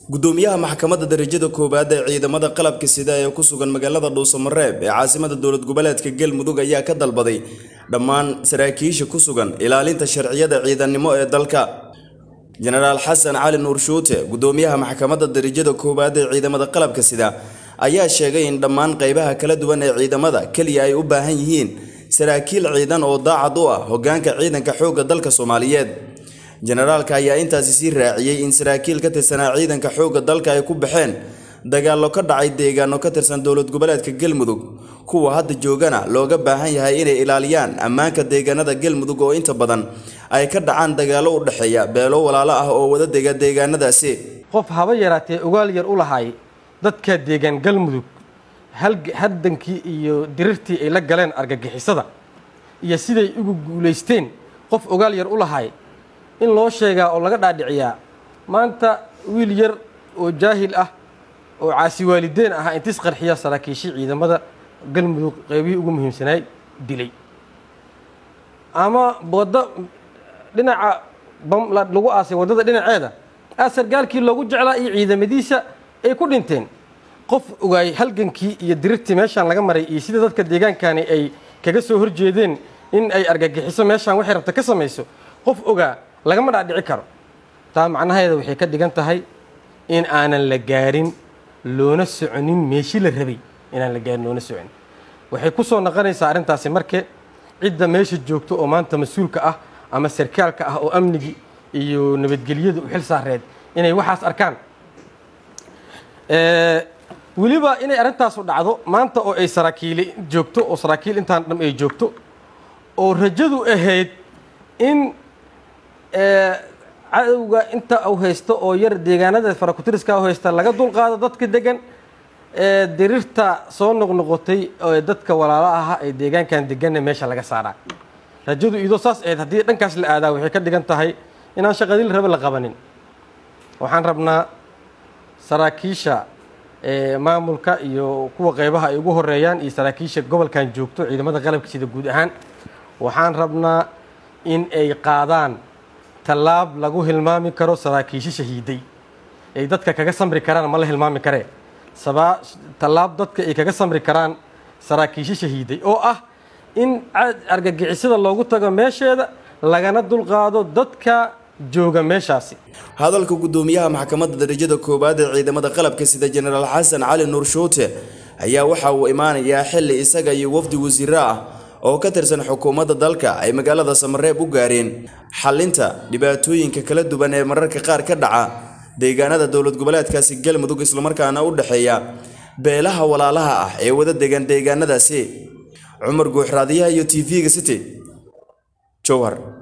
gudoomiyaha maxkamadda darajada koowaad ee ciidamada qalabka sida ee ku sugan magaalada dhuusamareeb ee caasimada dowlad goboleedka galmudug ayaa ka dalbaday dhammaan saraakiisha ku sugan ilaalinta sharciyada ciidannimo ee dalka jenaraal xasan cali nuur shuute gudoomiyaha maxkamadda darajada koowaad ee ciidamada qalabka sida ayaa sheegay in dhammaan qaybaha kala duwan ee ciidamada keliya ay u baahan yihiin saraakiil ciidan oo daacad u ah hoggaanka ciidanka xoogga dalka soomaaliyeed jenaraalka ayaa intaasi sii raaciyey in saraakiil ka tirsanaa ciidanka xoogga dalka ay ku baxeen dagaallo ka dhacay deegaano ka tirsan dowlad goboleedka galmudug kuwa hadda joogana looga baahan yahay inay ilaaliyaan ammaanka deegaanada galmudug oo inta badan ay ka dhacaan dagaallo u dhexeeya beelo walaalo ah oo wada dega deegaanadaasi qof haba yaraatee ogaal yar u lahay dadka deegaan galmudug haddankii iyo dirirtii ay la galeen argagixisada iyo siday ugu guulaysteen qof ogaal yar u lahay in loo sheegaa oo laga dhaadhiciyaa maanta wiil yar oo jaahil ah oo caasi waalideen ahaa intis qarxiya saraakiishii ciidamada galmudug qeybihii ugu muhiimsanaay dilay ama waddo dhinaca lagu aasay waddada dhinaceeda aa sargaalkii loogu jeclaa iyo ciidamadiisa ay ku dhinteen qof ogaay halgankii iyo dirirtii meeshaan laga maray iyo sida dadka deegaankani ay kaga soo horjeedeen in ay argagixiso meeshaan waxay rabta ka samayso qof ogaa lagama dhaadhici karo taa macnaheeda waxay ka dhigan tahay in aanan la gaarin loona soconin meeshii la rabay inaan la gaarin loona soconin waxay ku soo noqonaysaa arrintaasi marke cidda meesha joogto oo maanta mas-uulka ah ama sarkaalka ah oo amnigii iyo nabadgelyada u xil saareed inay waxaas arkaan weliba inay arrintaasu dhacdo maanta oo ay saraakiili joogto oo saraakiil intaan dham ay joogto oo rajadu ahayd in cadowga inta u haysto oo yar deegaanada farakutiriska u haysta laga dulqaado dadka degan ee dirirta soo noqnoqotay ee dadka walaalo ahaa ee deegaankan deganna meesha laga saaraa rajadu idoo saas ahayd haddii dhankaas la aadaa waxay ka dhigan tahay inaan shaqadii la raba la qabanin waxaan rabnaa saraakiisha maamulka iyo kuwa qeybaha ay ugu horeeyaan iyo saraakiisha gobolkan joogto ciidamada qalabka sida guud ahaan waxaan rabnaa in ay qaadaan tallaab lagu hilmaami karo saraakiisho shahiiday ay dadka kaga samri karaan ma la hilmaami karee tallaab dadka ay kaga samri karaan saraakiisho shahiiday oo ah in argagixisada loogu tago meesheeda lagana dulqaado dadka jooga meeshaasi hadalka gudoomiyaha maxkamadda darajada koowaad ee ciidamada qalabka sida jenaraal xasan cali nuur shuute ayaa waxa uu imaanayaa xilli isaga iyo wafdi wasiiro ah oo ka tirsan xukuumadda dalka ay magaalada samareeb u gaareen xallinta dhibaatooyinka kala duwan ee mararka qaar ka dhaca deegaanada dowlad goboleedkaasi galmudug islamarkaana u dhexeeya beelaha walaalaha ah ee wada degan deegaanadaasi cumar guuxraadiyaha iyo t v-ga city jowhar